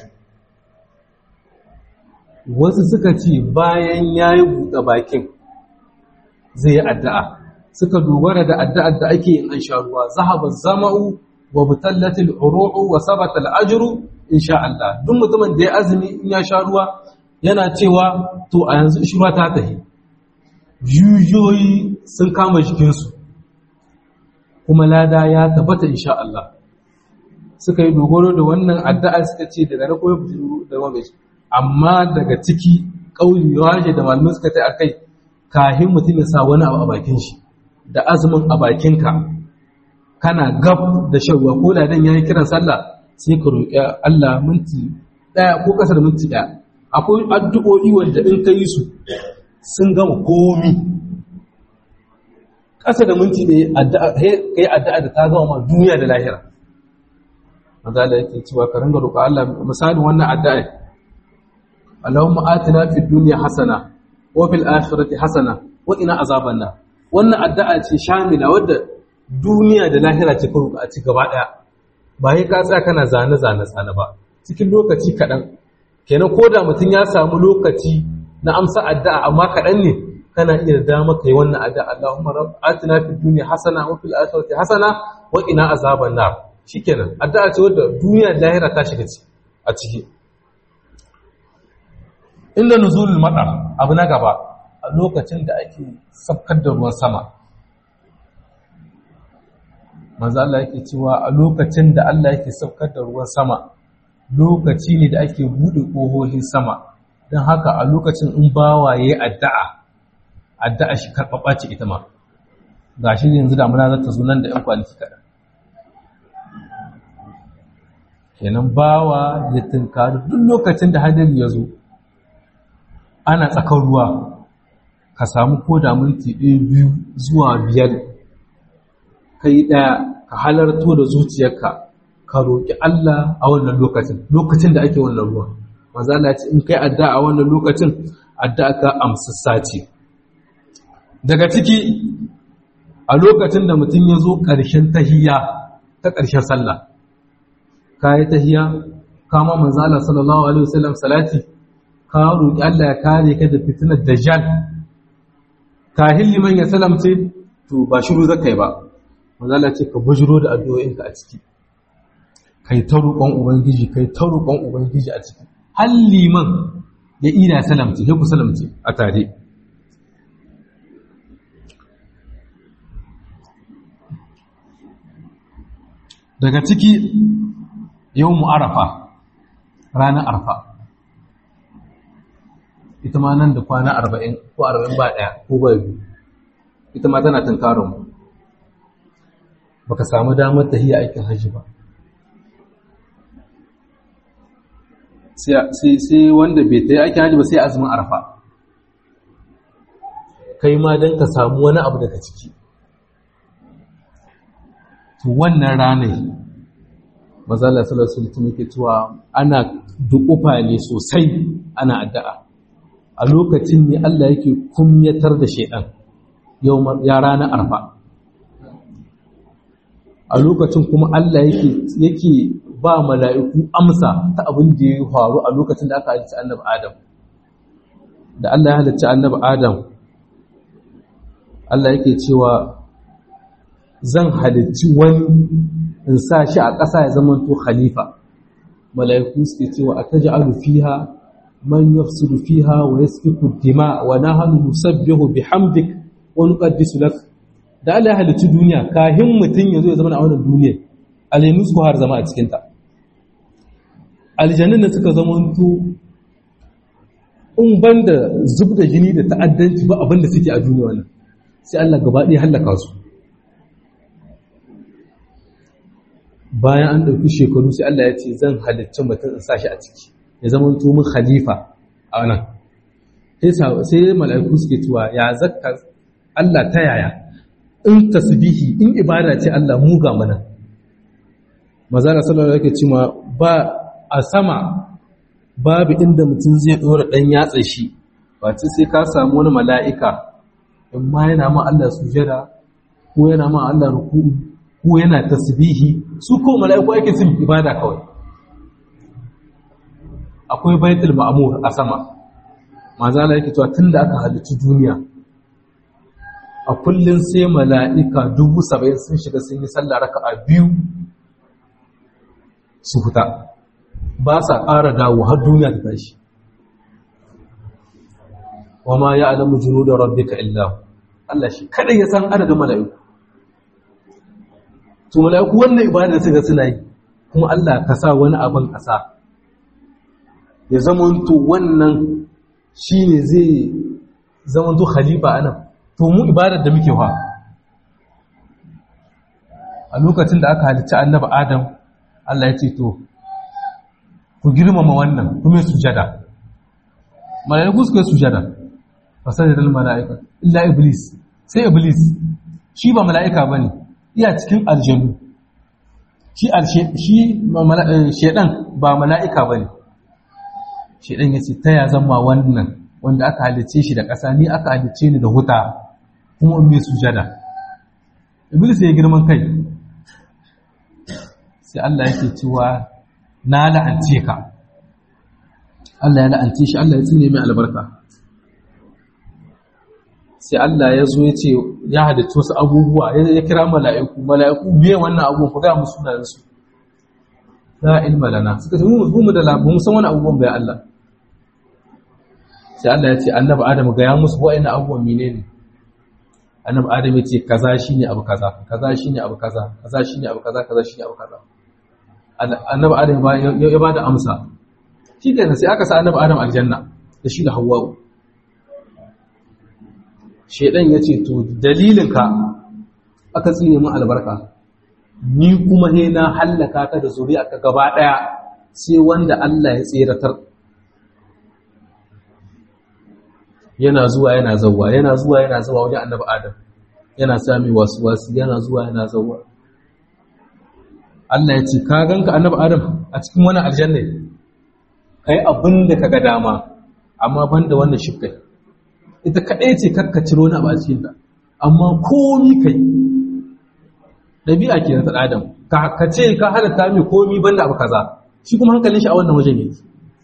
wasu suka ce bayan ya yi buɗe bakin zai yi addu'a suka dogara da addu'ar da ake yin an sha ruwa zahaba zama'u wa butallatil uru'u wa sabatal ajru insha Allah duk mutumin da ya azumi in ya sha ruwa yana cewa to a yanzu shi ta tahi jujuyoyi sun kama jikinsu kuma lada ya tabbata insha Allah suka yi dogaro da wannan addu'a suka ce daga na koyo da wani amma daga ciki ƙauye waje da malamai suka ta akai kahin mutum ya sa wani abu a bakin shi da azumin a bakinka kana gab da shan ruwa ko da dan yayi kiran sallah sai ka roƙi Allah minti ɗaya ko ƙasa da minti ɗaya akwai addu'o'i wanda in ka yi su sun gama komi ƙasa da minti ɗaya ka yi addu'a da ta gama ma duniya da lahira mazala yake cewa ka ringa roƙa Allah misalin wannan addu'a Allahumma atina fid dunya hasana wa fil akhirati hasana wa ina azaban nar wannan addu'a ce shamila wadda duniya da lahira ce ka roƙa a ci gaba ɗaya ba yi ka tsaya kana zane zane zane ba cikin lokaci kaɗan kenan ko da mutum ya samu lokaci na amsa addu'a amma kaɗan ne kana iya da dama kai wannan addu'a Allahumma rabb atina fid dunya hasana wa fil akhirati hasana wa qina azaban nar shikenan addu'a ce wadda duniya da lahira ta shiga a ciki inda nuzulul madar abu na gaba a lokacin da ake sabkar da ruwan sama manzo Allah yake cewa a lokacin da Allah yake saukar da ruwan sama lokaci ne da ake bude kohohin sama don haka a lokacin in bawa yayi addu'a addu'a shi karɓaɓa ce ita ma gashi yanzu damuna za ta zo nan da ƴan kwanaki kaɗan kenan bawa ya tunkari duk lokacin da hadari ya zo ana tsakar ruwa ka samu ko da minti ɗaya biyu zuwa biyar kai ɗaya ka halarto da zuciyarka ka roƙi Allah a wannan lokacin lokacin da ake wannan ruwa maza Allah ce in kai adda a wannan lokacin adda ka amsassa ce daga ciki a lokacin da mutum ya zo ƙarshen tahiyya ta ƙarshen sallah ka yi tahiyya kama manzo Allah sallallahu alaihi wasallam salati ka roƙi Allah ya kare ka da fitinar dajjal kahin liman ya salamce to ba shiru zakai ba manzala ce ka bujiro da addu'o'inka a ciki kai ta roƙon ubangiji kai ta roƙon ubangiji a ciki har liman ya ina salamci sai ku salamci a tare daga ciki yau mu arafa ranar arfa ita ma nan da kwana arba'in ko arba'in ba ɗaya ko ba biyu ita ma tana tunkarin mu baka samu damar tahiya aikin hajji ba sai wanda bai ta yi aikin hajji ba sai azumin arfa kai ma don ka samu wani abu daga ciki to wannan ranar mazala salasu mutum yake cewa ana dukufa ne sosai ana addu'a a lokacin ne Allah yake kumyatar da shaidan ya ranar arfa a lokacin kuma Allah yake ba mala'iku amsa ta abin da ya faru a lokacin da aka halitta annabi Adam da Allah ya halitta annabi Adam Allah yake cewa zan halicci wani in sa shi a ƙasa ya zama to khalifa mala'iku suke cewa a taj'alu fiha man yafsidu fiha wa yasfiku dima wa nahnu nusabbihu bihamdik wa nuqaddisu lak da Allah ya halicci duniya kahin mutum ya zo ya zama a wannan duniyar aljanu su har zama a cikinta aljanun da suka zama to in ban da zub da jini da ta'addanci ba abinda suke a duniya wannan sai Allah gaba ɗaya hallaka su bayan an ɗauki shekaru sai Allah ya ce zan halicci mutum in sashi a ciki ya zama to mun khalifa a nan sai mala'iku suke cewa ya zakka Allah ta yaya in tasbihi in ibada ce Allah mu ga mana mazara sallallahu alaihi cewa ba a sama babu inda mutum zai dora dan yatsa shi wace sai ka samu wani mala'ika in ma yana ma Allah sujada ko yana ma Allah ruku'u ko yana tasbihi su ko mala'iku ake sun ibada kawai akwai baitul ma'mur a sama mazala yake cewa tunda aka halicci duniya a kullum sai mala'ika dubu saba'in sun shiga sun yi sallah raka a biyu su fita ba sa ƙara dawo har duniya ta tashi wa ma ya alamu junu da rabbika illa Allah shi kada ya san adadin mala'iku to mala'iku wannan ibada suka suna yi kuma Allah ka sa wani abin ƙasa ya zamanto wannan shine zai zamanto khalifa anan to mu ibadar da muke fa a lokacin da aka halicci annabi adam Allah ya ce to ku girmama wannan kuma sujada mala'iku suka sujada fasajadal mala'ika illa iblis sai iblis shi ba mala'ika bane iya cikin aljanu shi shi shedan ba mala'ika bane shedan yace ta ya zama wannan wanda aka halice shi da ƙasa ni aka halice ni da huta kuma in mai sujada iblis ya girman kai sai Allah yake cewa na la'ance ka Allah ya la'ance shi Allah ya tsine mai albarka sai Allah ya zo ya ce ya halitta wasu abubuwa ya kira mala'iku mala'iku biye wannan abubuwan ku ga musu sunayen su la ilma lana suka ce mu mu da labu mu san wani abubuwan bai Allah sai Allah ya ce annabi Adam ga ya musu wa'annan abubuwan menene annabi Adam ya ce kaza shine abu kaza kaza shine abu kaza kaza shine abu kaza kaza shine abu kaza annabi Adam ya ba da amsa shi kenan sai aka sa annabi Adam aljanna da shi da Hawwa shedan ya ce to dalilinka aka tsine mu albarka ni kuma he na hallaka ka da zuri'a ka gaba daya sai wanda Allah ya tseratar yana zuwa yana zawwa yana zuwa yana zawwa wajen annabi Adam yana sami wasu wasu yana zuwa yana zawwa Allah ya ce ka ganka annabi Adam a cikin wani aljanna kai abin da kaga dama amma banda wannan shifkai ita kadai ce kakka ciro na ba cikin ta amma komi kai dabi'a ke na Adam ka ka ce ka halatta mai komi banda abu kaza shi kuma hankalin shi a wannan wajen yake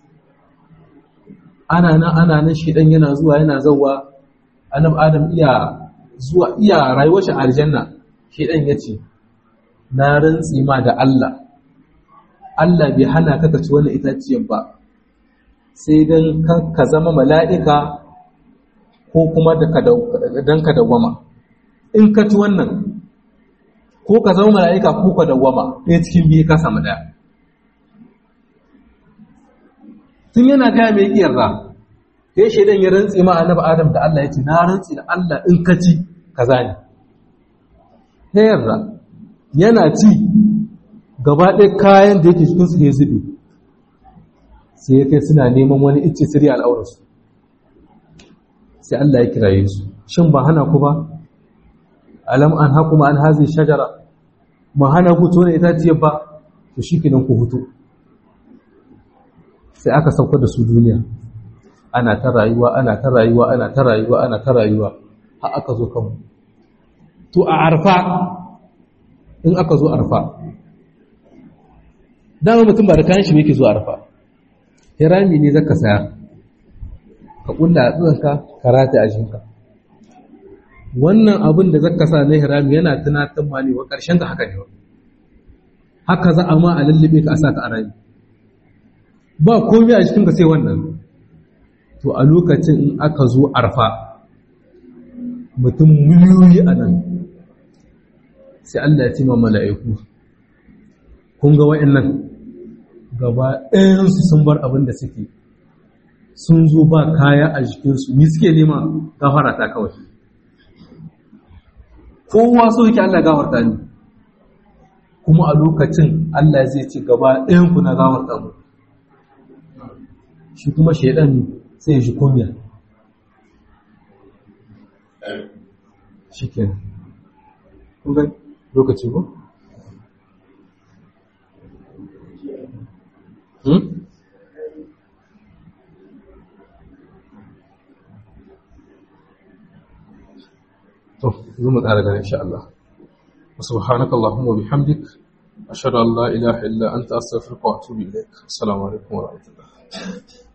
ana nan ana nan shi dan yana zuwa yana zawwa annabi Adam iya zuwa iya rayuwar shi aljanna shi dan yace na rantsi ma da Allah Allah bai hana ka ci wannan itaciyar ba sai dan ka zama mala'ika ko kuma dan ka dawwama in ka ci wannan ko ka zama mala'ika ko ka dawwama ɗaya cikin biyu ka samu ɗaya tun yana gaya mai ƙiyarra sai shaidan ya rantsi ma annabi adam da Allah ya ce na rantsi da Allah in ka ci kaza ne ta yarda yana ci gaba ɗaya kayan da yake cikin su ya zube sai ya kai suna neman wani icce sirri al'aurarsu sai Allah ya kiraye su shin ba hana ku ba alam an haku ma an hazi shajara ba hana ku tona itaciyar ba to shi kenan ku hutu sai aka sauka da su duniya ana ta rayuwa ana ta rayuwa ana ta rayuwa ana ta rayuwa har aka zo kanmu to a arfa in aka zo arfa dama mutum ba da kayan shi yake zo arfa hirami ne zaka saya ka kulla a tsanka ka rata a jinka wannan abin da zaka sa na hirami yana tunatar ma ne wa karshen ka haka ne haka za a ma a lullube ka a sa ka a rami ba komai a jikinka sai wannan to a lokacin in aka zo arfa mutum miliyoyi a nan sai Allah ya ce ma mala'iku kun ga wa'annan gaba ɗayansu sun bar abin da suke sun zo ba kaya a jikinsu ni suke nema gafara ta kawai kowa so yake Allah gafarta ni kuma a lokacin Allah zai ce gaba ɗayanku na gafarta mu shi kuma shaidan sai shi kunya shi kenan kun ga lokaci ko? to zo mu tsara gane insha Allah subhanaka allahumma wa bihamdik ashhadu an la ilaha illa anta astaghfiruka wa atubu ilaik assalamu alaikum wa rahmatullah